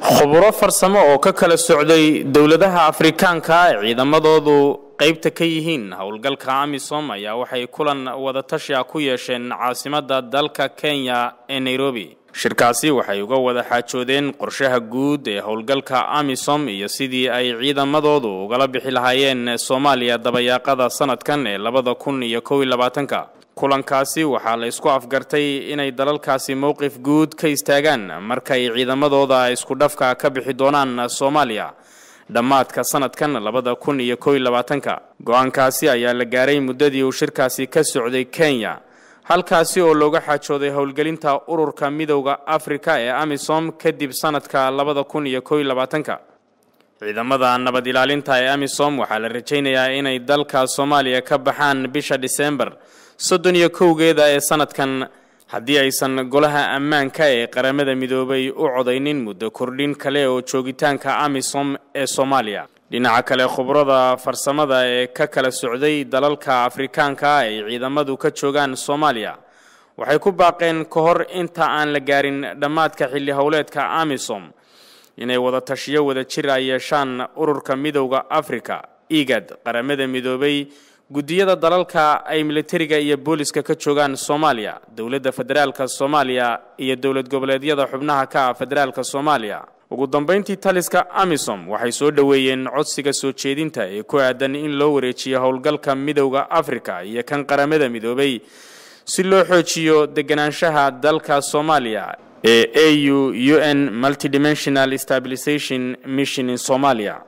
khuburo farsamo oo ka kala socday dowladaha afrikaanka ee ciidamadoodu qaybta ka yihiin howlgalka amisom ayaa waxay kulan wadatashi ah ku yeesheen caasimadda dalka kenya ee nairobi shirkaasi waxay uga wada xaajoodeen qorshaha guud ee howlgalka amisom iyo sidii ay ciidamadoodu ugala bixi lahaayeen soomaaliya dabayaaqada sanadkan ee labada kun iyo kow iyo labaatanka kulankaasi waxaa la isku afgartay inay dalalkaasi mowqif guud ka istaagaan markay ciidamadooda isku dhafka ka bixi doonaan soomaaliya dhammaadka sanadkan labada kun iyo kow iyo labaatanka go-aankaasi ayaa la gaaray muddadii uu shirkaasi ka socday kenya halkaasi oo looga xaajooday howlgelinta ururka midowda afrika ee amisom kadib sanadka labada kun iyo kow iyo labaatanka ciidamada nabad ilaalinta ee amisom waxaa la rajaynayaa inay dalka soomaaliya ka baxaan bisha dhiseembar soddon iyo kowgeeda ee sanadkan haddii aysan golaha ammaanka ee qaramada midoobay u codaynin muddo kordhin kale oo joogitaanka amisom ee soomaaliya dhinaca kale khubrada farsamada ee ka kala socday dalalka afrikaanka ay ciidamadu ka joogaan soomaaliya waxay ku baaqeen ka hor inta aan la gaarin dhammaadka xilli howleedka amisom inay wada tashiyo wada jir ay yeeshaan ururka midowda afrika igad qaramada midoobay guddiyada dalalka ay militariga iyo booliska ka joogaan soomaaliya dowladda federaalka soomaaliya iyo dowlad goboleedyada xubnaha ka ah federaalka soomaaliya ugu dambayntii taliska amisom waxay soo dhoweeyeen codsiga soo jeedinta ee ku aadan in loo wareejiyo howlgalka midowda afrika iyo kan qaramada midoobay si loo xoojiyo deganaanshaha dalka soomaaliya ee a u u n multidimensional stabilization mission in somalia